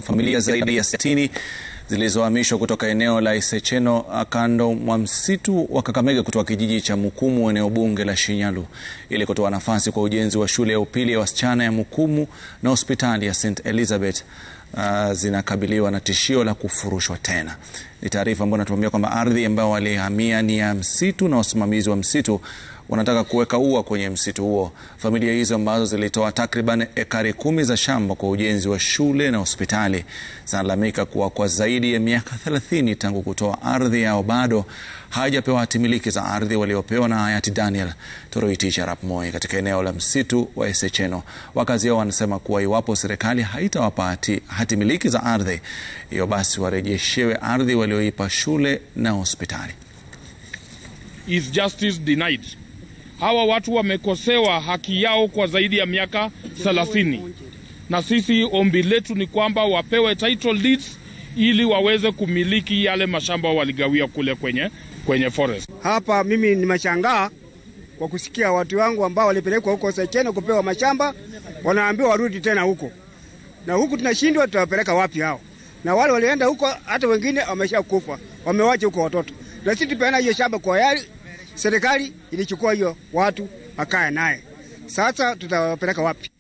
familia zaidi ya 60 zilizohamishwa kutoka eneo la Isecheno kando mwa msitu wa Kakamega kutoka kijiji cha Mukumu eneo bunge la Shinyalu ili kutoa nafasi kwa ujenzi wa shule ya upili ya wasichana ya Mukumu na hospitali ya St Elizabeth uh, zinakabiliwa na tishio la kufurushwa tena. Ni taarifa ambayo inatuambia kwamba ardhi ambayo walihamia ni ya msitu na wasimamizi wa msitu wanataka kuweka ua kwenye msitu huo. Familia hizo ambazo zilitoa takriban ekari kumi za shamba kwa ujenzi wa shule na hospitali zinalalamika kuwa kwa zaidi ya miaka thelathini tangu kutoa ardhi yao bado hawajapewa hati miliki za ardhi waliopewa na hayati Daniel Toroitich arap Moi katika eneo la msitu wa Esecheno. Wakazi hao wanasema kuwa iwapo serikali haitawapa hati, hati miliki za ardhi hiyo, basi warejeshewe ardhi walioipa shule na hospitali. Is justice denied? Hawa watu wamekosewa haki yao kwa zaidi ya miaka 30, na sisi ombi letu ni kwamba wapewe title deeds ili waweze kumiliki yale mashamba waligawia kule kwenye, kwenye forest. Hapa mimi nimeshangaa kwa kusikia watu wangu ambao walipelekwa huko Secheno kupewa mashamba, wanaambiwa warudi tena huko, na huku tunashindwa, tutawapeleka wapi hao? Na wale walienda huko, hata wengine wameshakufa, wamewacha huko watoto, na sisi tupeana hiyo shamba kwa yali serikali ilichukua hiyo watu akae naye. Sasa tutawapeleka wapi?